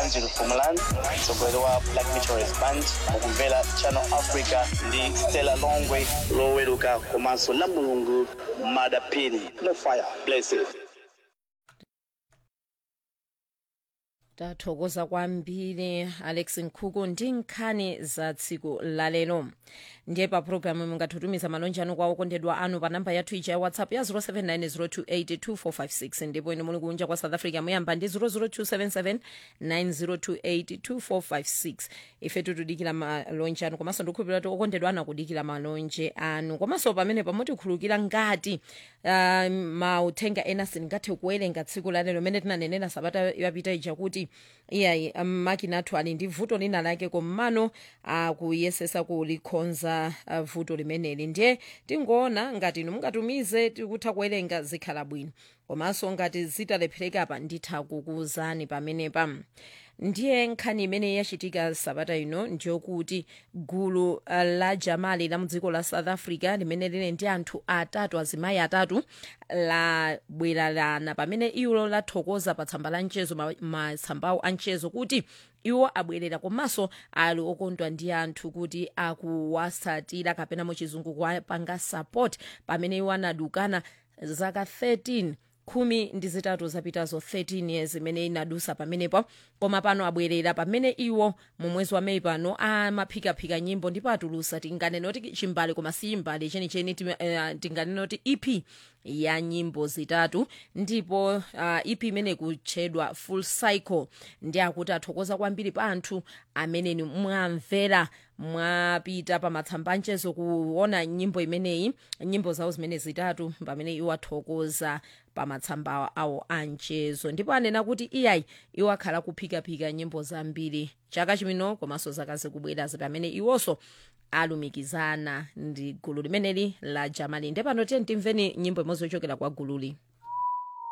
angel fumalan mtsogoleri wa black meteorist band mukumvera channel africa ndi stella longwe loweruka komanso la mulungu madapini no fire blessed tathokoza kwambiri alex nkhuku ndi nkhani za tsiku lalero ndiye pa programu mungathutumiza malonje anu kwa okondedwa anu pa namba yathu ija ya whatsapp ya 0790282456 ndipo ine muli kunja kwa south africa muyamba ndi 0027790282456 ife tikudikira malonje anu komanso ndikukhulupirira kuti okondedwa anu akudikira malonje anu komanso pamene pamutikhulukira ngati uh, mauthenga ena sindingathe kuwerenga tsiku lalero mene tinanenera sabata yapita ija kuti iyayi makina athu ali ndi vuto lina lake komano akuyesesa kulikonza uh, vuto limeneli ndiye tingoona ngati inu mungatumize tikutha kuwerenga zikhala bwino komanso ngati zitalephereka pa nditha kukuwuzani pamenepa ndiye nkhani imene yachitika sabata ino ndiyokuti gulu uh, la jamali la mudziko la south africa limene lili ndi anthu atatu azimayi atatu labwererana pamene iwo lathokoza pa tsamba la mchezo matsambawo a mchezo kuti iwo abwerera komanso ali okondwa ndi anthu kuti akuwasatira kapena muchizungu kuwapanga support pamene iwo anadukana zaka 13 khumi ndi zitatu zapitazo 13 years imene inadusa pamenepo koma pano abwerera pamene iwo mu mwezi wa meyi pano amaphikaphika nyimbo ndipo atulusa tinganene kuti chimbale koma si chimbale chenicheni uh, tinganene kuti ep ya nyimbo zitatu ndipo uh, ep imene kutchedwa full cycle ndi akuti athokoza kwambiri pa anthu amene mwamvera mwapita pa matsamba anchezo kuona nyimbo imeneyi nyimbo zawo zimene zitatu pamene iwo athokoza pa matsamba awo anchezo ndipo anena kuti iyayi iwo akhala kuphikaphika nyimbo zambiri chaka chimino komanso zaka zikubwerazi pamene iwonso alumikizana ndi gulu limeneli la jamali nde pano tiye timveni nyimbo imodzi yochokera kwa gululi